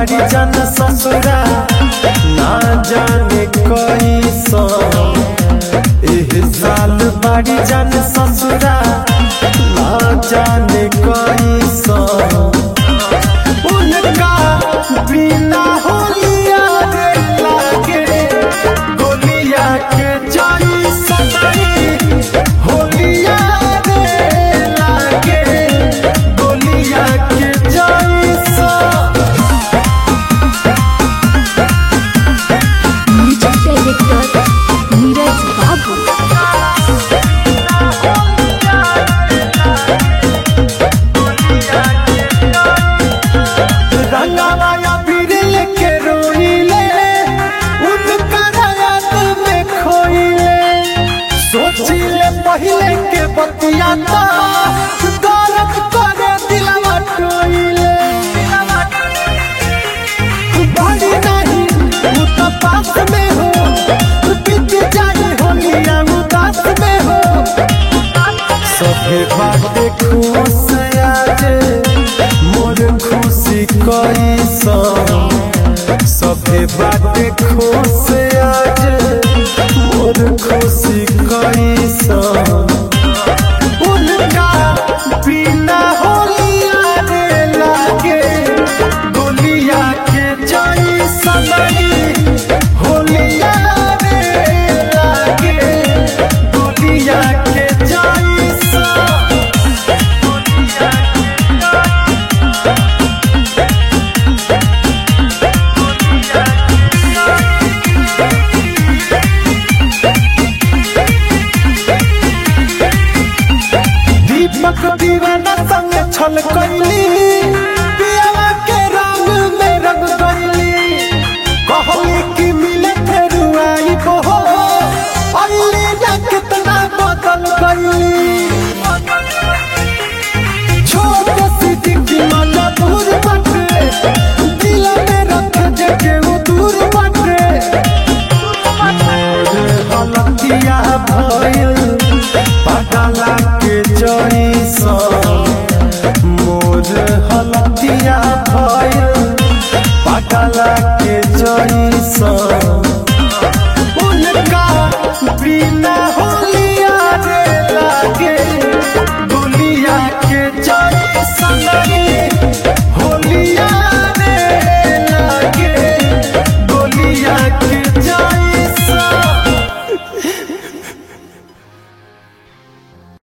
बाड़ी जन ससुरा ना जाने कैसा एह साल बाड़ी जन ससुरा ना जाने कैसा उनका बिना होलिया रे लागे गोलिया के जाई सदाई होलिया रे लागे गोलिया के जाई सा म्यूजिक डायरेक्टर नीरज बाबू रंगाया बिरल के रोइले उनका रात में खोइले सोचिले पहले के बतिया ता दर्द करे दिलवा टोइले बड़ी नहीं तू तो पास में हो बीत जाई होलिया उदास में हो सभे बाटे खुश आज मोर खुशी कैसा सभे बाटे खुश आज मोर खुशी कैसा उनका बिना होलिया रे लागे गोलिया के जाई सनई होलिया रे लागे गोलिया के जाई सा दीपक दीवाना संग छल कैली पियावा के रंग में रंग गईली कहली कि मिले फिर आई हो अली ना कितना बदल गईली छोट सी डिग्गी माला दूर बटे दिल में रख जगे वो दूर बटे मोर हलतिया भइल पगला के जइसा